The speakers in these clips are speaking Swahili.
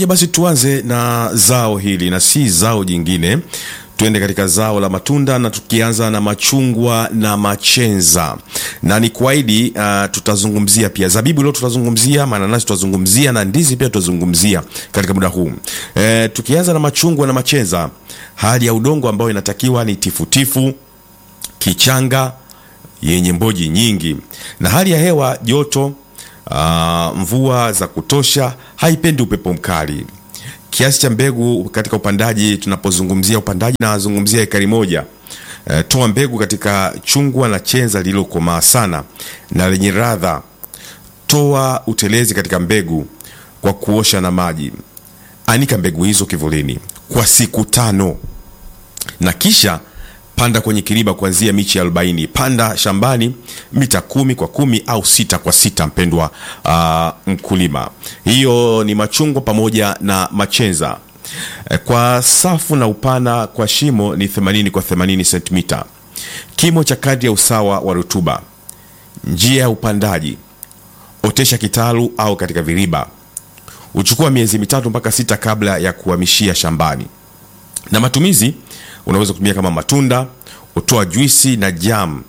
Basi tuanze na zao hili na si zao jingine, tuende katika zao la matunda na tukianza na machungwa na machenza, na ni kuahidi uh, tutazungumzia pia zabibu leo, tutazungumzia mananasi, tutazungumzia na ndizi pia tutazungumzia katika muda huu e, tukianza na machungwa na machenza, hali ya udongo ambayo inatakiwa ni tifutifu, kichanga yenye mboji nyingi, na hali ya hewa joto Uh, mvua za kutosha, haipendi upepo mkali. Kiasi cha mbegu katika upandaji, tunapozungumzia upandaji nazungumzia ekari moja. Uh, toa mbegu katika chungwa na chenza lililokomaa sana na lenye radha. Toa utelezi katika mbegu kwa kuosha na maji. Anika mbegu hizo kivulini kwa siku tano na kisha panda kwenye kiriba kuanzia michi arobaini. Panda shambani mita kumi kwa kumi au sita kwa sita, mpendwa uh, mkulima. Hiyo ni machungwa pamoja na machenza. Kwa safu na upana kwa shimo ni 80 kwa 80 sentimita. Kimo cha kadri ya usawa wa rutuba. Njia ya upandaji: otesha kitalu au katika viriba. Uchukua miezi mitatu mpaka sita kabla ya kuhamishia shambani. Na matumizi unaweza kutumia kama matunda, utoa juisi na jam.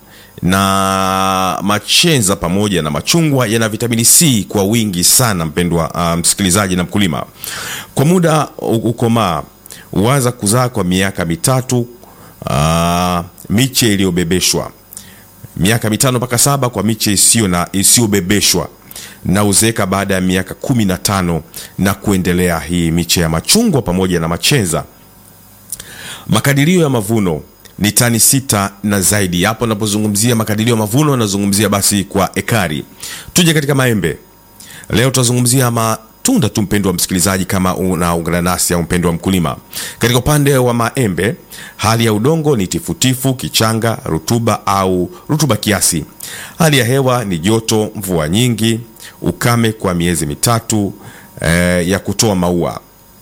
Na machenza pamoja na machungwa yana vitamini C kwa wingi sana, mpendwa uh, msikilizaji na mkulima. Kwa muda ukomaa huanza kuzaa kwa miaka mitatu, uh, miche iliyobebeshwa, miaka mitano mpaka saba kwa miche isiyo na isiyobebeshwa na uzeeka baada ya miaka kumi na tano na kuendelea. Hii miche ya machungwa pamoja na machenza Makadirio ya mavuno ni tani sita na zaidi. Hapo napozungumzia makadirio ya mavuno nazungumzia basi kwa ekari. Tuje katika maembe leo, tutazungumzia matunda tu, mpendo wa msikilizaji, kama unaungana nasi au mpendo wa mkulima. Katika upande wa maembe, hali ya udongo ni tifutifu, kichanga, rutuba au rutuba kiasi. Hali ya hewa ni joto, mvua nyingi, ukame kwa miezi mitatu eh, ya kutoa maua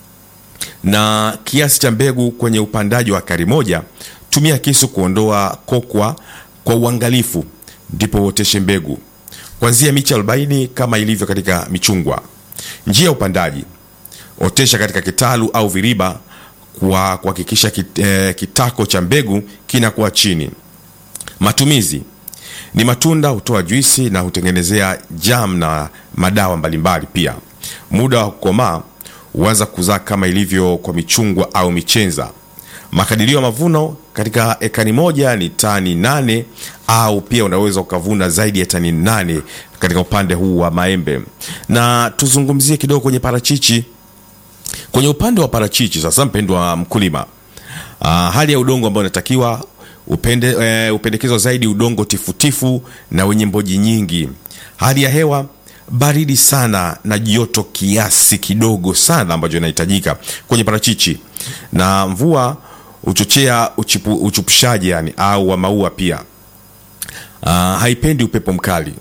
na kiasi cha mbegu kwenye upandaji wa ekari moja. Tumia kisu kuondoa kokwa kwa uangalifu, ndipo uoteshe mbegu kuanzia miche 40 kama ilivyo katika michungwa. Njia ya upandaji: otesha katika kitalu au viriba kwa kuhakikisha kit, eh, kitako cha mbegu kinakuwa chini. Matumizi ni matunda, hutoa juisi na hutengenezea jam na madawa mbalimbali. Pia muda wa kukomaa huanza kuzaa kama ilivyo kwa michungwa au michenza. Makadirio ya mavuno katika ekari moja ni tani nane au pia unaweza ukavuna zaidi ya tani nane katika upande huu wa maembe. Na tuzungumzie kidogo kwenye parachichi. Kwenye upande wa parachichi sasa, mpendwa mkulima, uh, hali ya udongo ambayo inatakiwa upende, uh, upendekezwa zaidi udongo tifutifu na wenye mboji nyingi. Hali ya hewa baridi sana na joto kiasi kidogo sana ambacho inahitajika kwenye parachichi, na mvua huchochea uchipu, uchupushaji yani au wa maua pia. Uh, haipendi upepo mkali.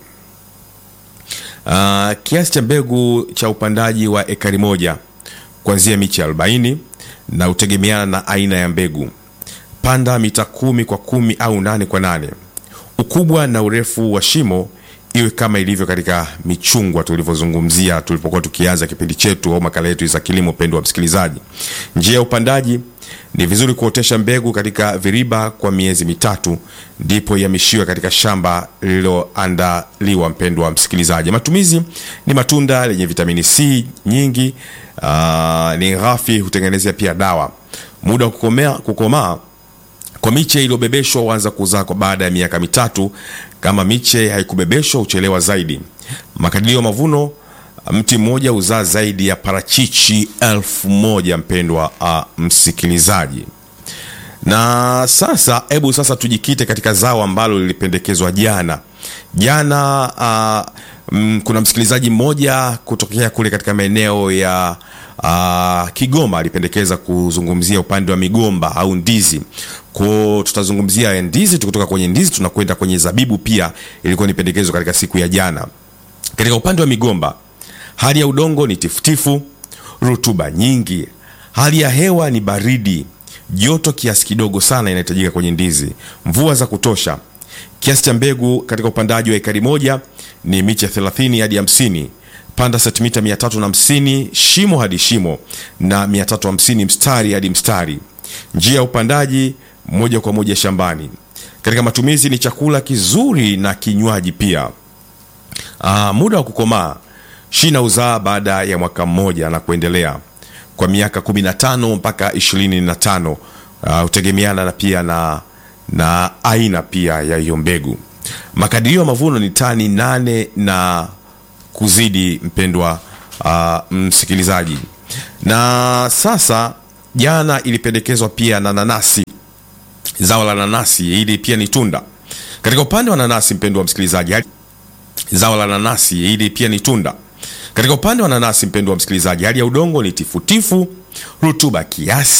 Uh, kiasi cha mbegu cha upandaji wa ekari moja kuanzia miche 40 na utegemeana na aina ya mbegu. Panda mita kumi kwa kumi au nane kwa nane. Ukubwa na urefu wa shimo iwe kama ilivyo katika michungwa tulivyozungumzia tulipokuwa tukianza kipindi chetu au makala yetu za kilimo. Pendwa wa msikilizaji, njia ya upandaji ni vizuri kuotesha mbegu katika viriba kwa miezi mitatu, ndipo ihamishiwe katika shamba lililoandaliwa. Mpendwa wa msikilizaji, matumizi ni matunda lenye vitamini C nyingi, uh, ni ghafi, hutengenezea pia dawa. Muda wa kukomaa kukomaa kwa miche iliyobebeshwa huanza kuzaa kwa baada ya miaka mitatu. Kama miche haikubebeshwa huchelewa zaidi. Makadirio ya mavuno, mti mmoja huzaa zaidi ya parachichi elfu moja mpendwa uh, msikilizaji. Na sasa hebu sasa tujikite katika zao ambalo lilipendekezwa jana jana. Uh, m, kuna msikilizaji mmoja kutokea kule katika maeneo ya Uh, Kigoma alipendekeza kuzungumzia upande wa migomba au ndizi. Kwa tutazungumzia ndizi, tukitoka kwenye ndizi tunakwenda kwenye zabibu, pia ilikuwa ni pendekezo katika siku ya jana. Katika upande wa migomba, hali ya udongo ni tifutifu, rutuba nyingi, hali ya hewa ni baridi, joto kiasi kidogo sana inahitajika kwenye ndizi, mvua za kutosha. Kiasi cha mbegu katika upandaji wa ekari moja ni miche 30 hadi 50. panda sentimita 350 shimo hadi shimo na 350 mstari hadi mstari. Njia ya upandaji moja kwa moja shambani. Katika matumizi ni chakula kizuri na kinywaji pia. Aa, muda wa kukomaa shina uzaa baada ya mwaka mmoja na kuendelea kwa miaka 15 mpaka 25 hutegemeana na pia na, na aina pia ya hiyo mbegu. Makadirio ya mavuno ni tani nane na kuzidi, mpendwa uh, msikilizaji. Na sasa jana ilipendekezwa pia na nanasi, zao la nanasi, hili pia ni tunda. Katika upande wa nanasi, mpendwa msikilizaji, zao la nanasi, hili pia ni tunda. Katika upande wa nanasi, mpendwa msikilizaji, hali ya udongo ni tifutifu, rutuba kiasi